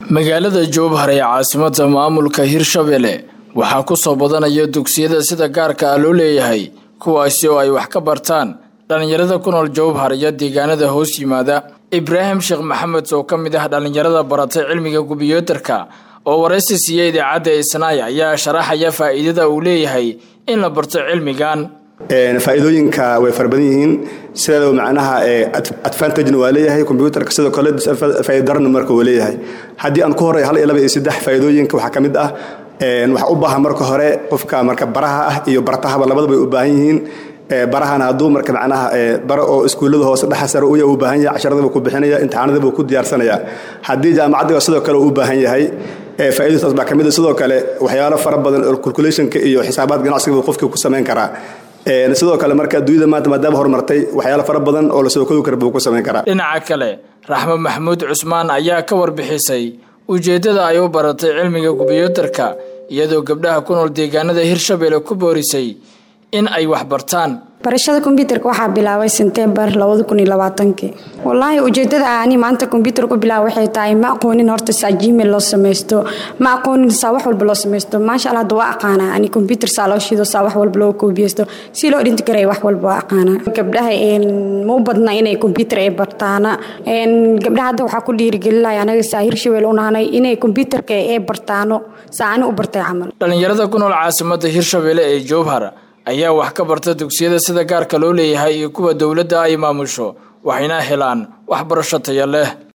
magaalada jowhar ee caasimada maamulka hirshabelle waxaa ku soo badanaya dugsiyada sida gaarka ah loo leeyahay kuwaasi oo ay wax ka bartaan dhallinyarada ku nool jowhar iyo deegaanada hoos yimaada ibraahim sheekh maxamed oo ka mid ah dhallinyarada baratay cilmiga kumbiyuutarka oo waraysi siiya idaacadda isnaay ayaa sharaxaya faa'iidada uu leeyahay in la barto cilmigan faa'iidooyinka way fara badan yihiin sideedaba macnaha advantagena waa leeyahay combyuutarka sidoo kale faa'iidarana marka waa leeyahay haddii aan ku horay hal iyo laba iyo saddex faa'iidooyinka waxaa ka mid ah waxaa u baahan marka hore qofka marka baraha ah iyo bartahaba labadaba ay u baahan yihiin barahana hadduu marka macnaha bara oo iskuullada hoose dhexa sare uya u baahan yahay casharadaba ku bixinaya imtixaanadaba ku diyaarsanaya haddii jaamacaddiga sidoo kale u baahan yahay faa'iidadaas baa ka mid a sidoo kale waxyaalo fara badan oo calculationka iyo xisaabaad ganacsiga qofkii ku samayn karaa sidoo kale marka adduunyada maanta maadaama horumartay waxyaalo fara badan oo lasoo koobi kara buu ku samayn karaa dhinaca kale raxmo maxamuud cusmaan ayaa ka warbixisay ujeeddada ay u baratay cilmiga kumbiyuutarka iyadoo gabdhaha ku nool deegaanada hirshabelle ku boorisay in ay wax bartaan barashada kombyuutarka waxaa bilaabay sentembar wallaahi ujeedada ani maanta kombyuutar ku bilaaba waxay tahay ma aqoonin horta saa gmail loo samaysto ma aqoonin saa wax walba loo samaysto maasha allah hadda waa aqaanaa ani kombyuutar saa loo shido saa wax walba loo koobiyeysto si loo dhinti karay wax walba waa aqaanaa gabdhaha ma u badna inay kombyuutar ay bartaana gabdhaha hadda waxaa ku dhiirigelinaya anaga saa hirshabelle unahanay inay kombyuutarka ay bartaano saa ani u bartay camal dhallinyarada ku nool caasimada hirshabelle ee jowhar ayaa wax ka barta dugsiyada sida gaarka loo leeyahay iyo kuwa dowladda ay maamusho waxayna helaan waxbarasho taya leh